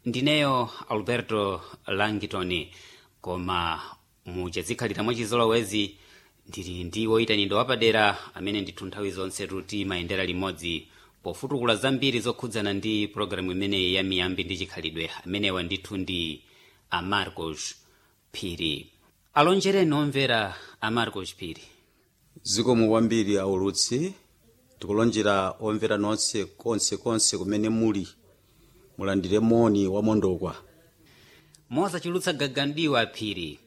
ndineyo alberto langton koma muchazikhalira mwachizolowezi ndili ndi woyitanidwa wapadera amene ndithu nthawi zonse timayendera limodzi pofutukula zambiri zokhudzana ndi pologalamu imeneyi ya miyambi ndi chikhalidwe amenewa ndithu ndi amarcos phiri alonjereni omvera amarcos phiri zikomo kwambiri aulutsi tikulonjera omvera nonse konse konse kumene muli mulandire moni wamondokwa mosachulutsa gagandiwa phiri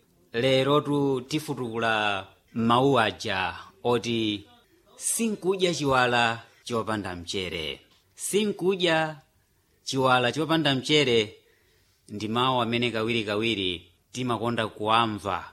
lero tifutukula mawu aja oti sinkudya chiwala chopanda mchere sinkudya chiwala chopanda mchere ndi mawu amene kawirikawiri timakonda kuamva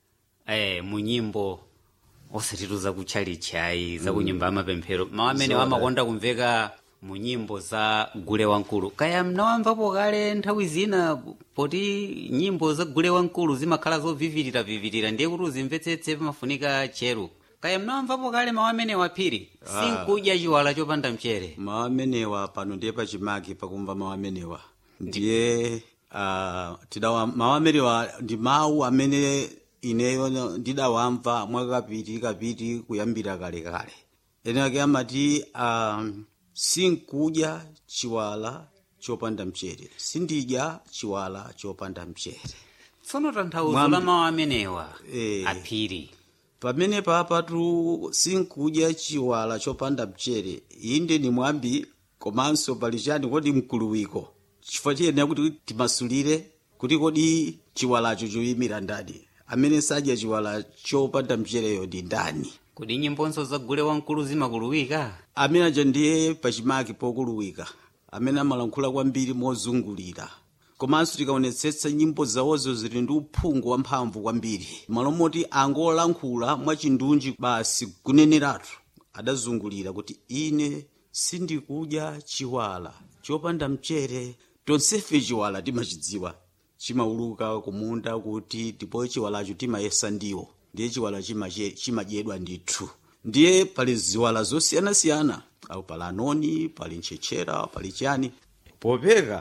eh, mu nyimbo osatitu zakutchalitchayi za kunyumba amapemphero mawu amene Zoda. amakonda kumveka mu nyimbo za gule wamkulu kaya mnawamvapo kale nthawi zina poti nyimbo za gule wamkulu zimakhala zovivirira vivirira ndiye kuti uzimvetsetse pamafunika cheru kaya mnawamvapo kale mawu amene waphiri sinkudya chiwala chopanda mchere mawu amenewa pano ndiye pachimake pakumva mawu amenewa ndiye uh, tidawa mawu amenewa ndi mawu amene ineyo ndidawamva mwakapiti kapiti kuyambira kale kale ene ake amati um, sinkudya chiwala chopanda mchere sindidya chiwala chopanda mchere tsono tanthauzo Mwambi- la mawu amenewa Eh. aphiri pamene papatu sinkudya chiwala chopanda mchere inde ni mwambi komanso pali chani kodi mkuluwiko chifukwa chiyenera kuti timasulire kuti kodi chiwalacho choyimira ndani amene sadya chiwala chopanda mchereyo ndi ndani kodi nyimbonso za gule wamkulu zimakuluwika amene aja ndiye pachimake pokuluwika amene amalankhula kwambiri mozungulira komanso tikaonetsetsa nyimbo zawozo zili ndi uphungu wamphamvu kwambiri malo moti angolankhula mwachindunji basi kuneneratu adazungulira kuti ine sindikudya chiwala chopanda mchere tonsefe chiwala timachidziwa chimauluka kumunda kuti ndipo chiwalacho timayesa ndiwo ndiye chiwala chimache- chimadyedwa ndithu ndiye pali ziwala zosiyanasiyana au pali anoni pali ntchetchera pali chani popeka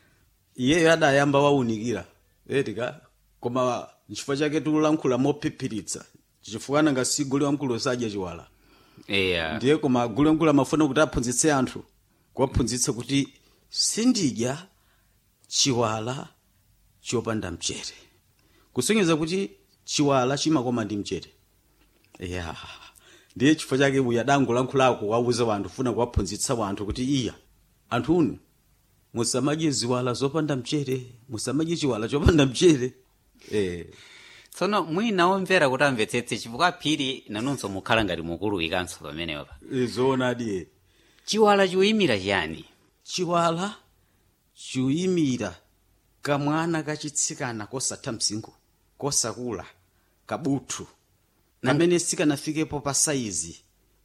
iyeyo adayamba waunikira etika koma nchifukwa chake tikulankhula mophiphiritsa chifukwa nanga si gule wamkulu sadya chiwala eya ndiye koma gule wamkulu amafuna kuti aphunzitse anthu kuwaphunzitsa kuti sindidya chiwala chopanda mchere kusonyeza kuti chiwala chimakoma ndi mchere ya ndiye chifukwa chake uyu adangolankhulako wauza wanthu funa kuwaphunzitsa wanthu kuti iya anthunu musamadye ziwala zopanda mchere musamadye chiwala chopanda mchere eh. tsono mwina omvera kuti amvetsetse chifukwa phiri nanunso mukhala ngati mukuluwikanso pamenepa zoonadi chiwala chikuyimira chiyani chiwala chikuyimira kamwana kachitsikana kosatha msinkhu kosakula kabuthu amene sikanafikepo pa saizi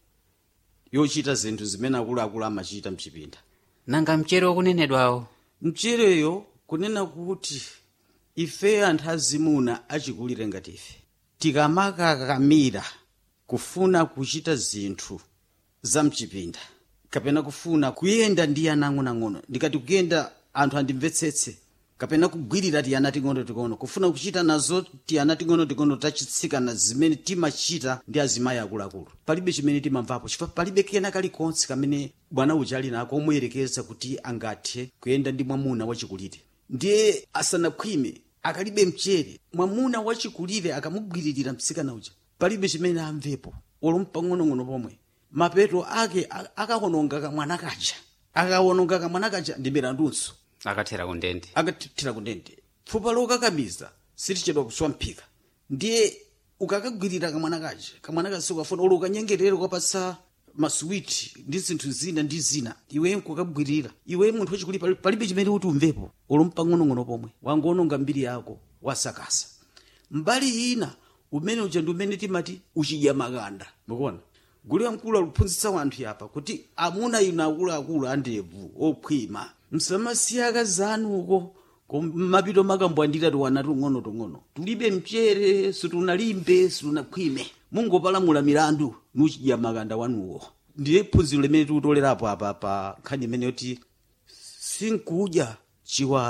yochita zinthu zimene akuluakulu amachita mchipinda nanga mchere wakunenedwawo mchereyo kunena kuti ife anthu azimuna achikulire ngati ife tikamakakamira kufuna kuchita zinthu za mchipinda kapena kufuna kuyenda ndi ana ang'onoang'ono ndikati kuyenda anthu andimvetsetse kapena kugwirira tiyana ting'onoting'ono kufuna kuchita nazo tiyana ting'onoting'ono tachitsikana zimene timachita ndi azimayi akuluakulu palibe chimene timamvapo chifukwa palibe kena kalikonse kamene bwana uja ali nako omuyerekeza kuti angathe kuyenda ndi mwamuna wachikulire ndiye asanakhwime akalibe mchere mwamuna wachikulire akamugwiririra mtsikana uja palibe chimene amvepo olo pang'onong'ono pomwe mapeto ake a- akawononga kamwana kaja akawononga kamwana kaja ndi mirandunso akathera kundende akathira kundende pfupa lokakamiza sitichedwa kuswa mphika ndiye ukakagwirira kamwana kaja kamwana kasi ukafuna olo ukanyengerere ukapatsa masuwiti ndi zinthu zina ndi zina iwe nkukagwirira iwe munthu wachikuli pali- palibe chimene kuti umvepo olo mpang'onong'ono pomwe wangononga mbiri yako wasakasa mbali ina umene uja ndi umene timati uchidya makanda mukuona gule wamkulu akuphunzitsa wanthu yapa kuti amuna inu akuluakulu andevu okhwima msamasiya akazi anu uko mapito makambwandira tiwana tung'ono tung'ono tulibe mchere situnalimbe situnakhwime mungopalamula milandu nuchidya makanda wanuwo ndiye phunziro limene tikutolerapo apa pa nkhani imene yoti sinkudya chiwala